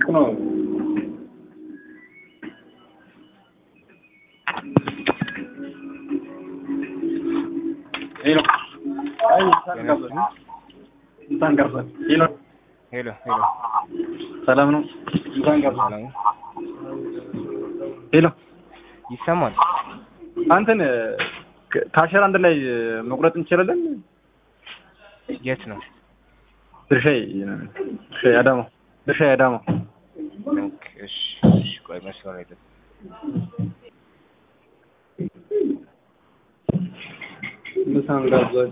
ነው። ሄሎ አይ እንኳን ገባህ እንኳን ገባህ። ሄሎ ሄሎ ሄሎ ሰላም ነው። እንኳን ገባህ። ሰላም ሄሎ ይሰማል። አንተን ከ- ከአሸር አንድ ላይ መቁረጥ እንችላለን? የት ነው? ድርሻዬ ድርሻዬ አዳማ ድርሻዬ አዳማ ኦኬ፣ እሺ እሺ፣ ቆይ መስመር ላይ ጠብቅ። ምሳን ጋብዛችሁ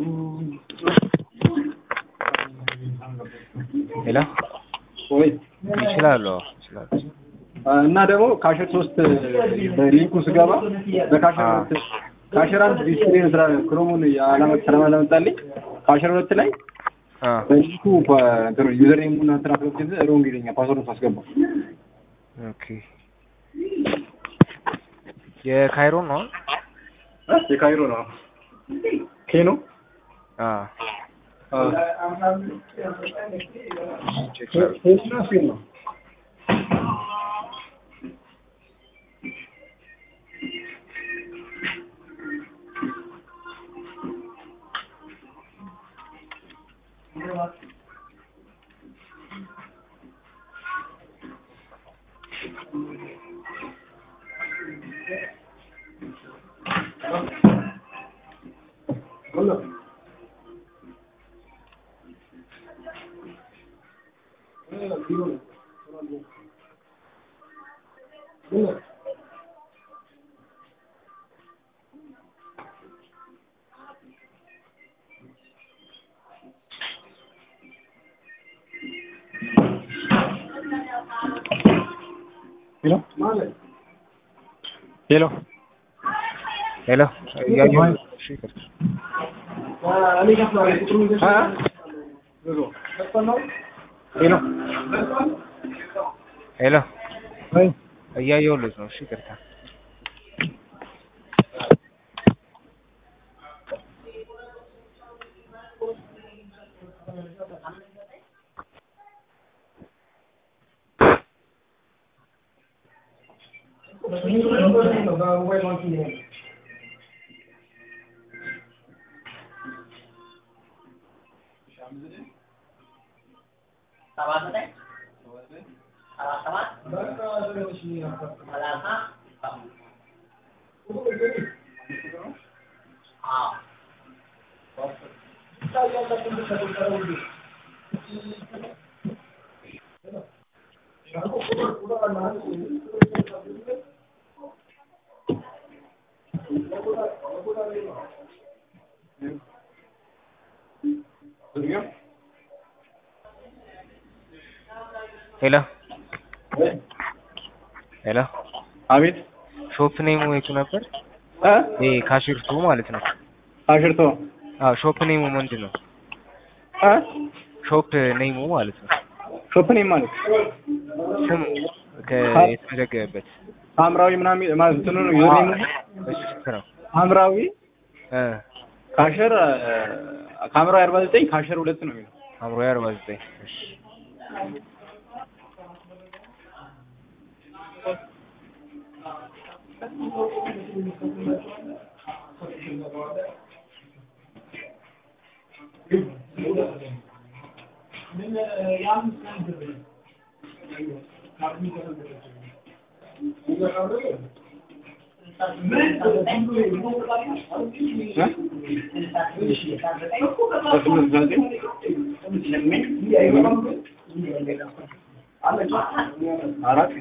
ሄሎ ወይ ይችላሉ፣ አዎ ይችላሉ። እና ደግሞ ካሸር ሶስት በሊንኩ ስገባ በካሸር አዎ። ሁለት ካሸር አንድ ዲስፕሌይ ስራ ክሮሙን የዓላማ ሰላም አላመጣልኝ ካሸር ሁለት ላይ አ በሊንኩ እንትኑ ዩዘር ኔሙ እና እንትን አስገብቼ ሮንግ ይለኛል ፓስወርድ ሳስገባ ኦኬ። የካይሮ ነው? የካይሮ ነው ኬኖ አ አዎ ቼክ ላድርግ። ነው ሄሎ ሄሎ ሄሎ እያየሁ ነው። እሺ፣ ይቅርታ። ሄሎ ሄሎ እያየሁለት ነው። እሺ፣ ይቅርታ። ሄሎ ሄሎ አቤት ሾፕ ኔሙ የቱ ነበር? እ ይሄ ካሽርቱ ማለት ነው። አሽርቶ አዎ ሾፕ ኔሙ ምንድን ነው? እ ሾፕ ኔሙ ማለት ነው። ሾፕኔ ማለት ስም ከ- የተመዘገበበት ሐምራዊ ምናምን ማለት እንትኑ ነው ዩዘር ኔሙ እሱ ስንት ነው? ሐምራዊ እ ካሸር ከሐምራዊ አርባ ዘጠኝ ካሸር ሁለት ነው የሚለው አምሮ አርባ ዘጠኝ እሺ አራት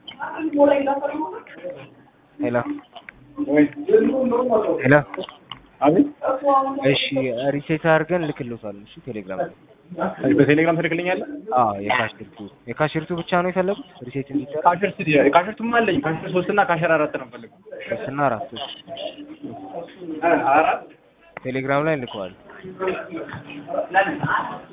ሄሎ ወይ ሄሎ አቤት እሺ ሪሴት አድርገን ልክልዎታል። እሺ ቴሌግራም ላይ በቴሌግራም ትልክልኛለህ? አዎ የካሽርቱ የካሽርቱ ብቻ ነው የፈለጉት ሪሴት እንዲደረግ ካሸር ስት ካሸርቱም አለኝ ካሸር ሶስት እና ካሸር አራት ነው የምፈልገው ሶስትና አራት እሺ እ አራት ቴሌግራም ላይ ልከዋል።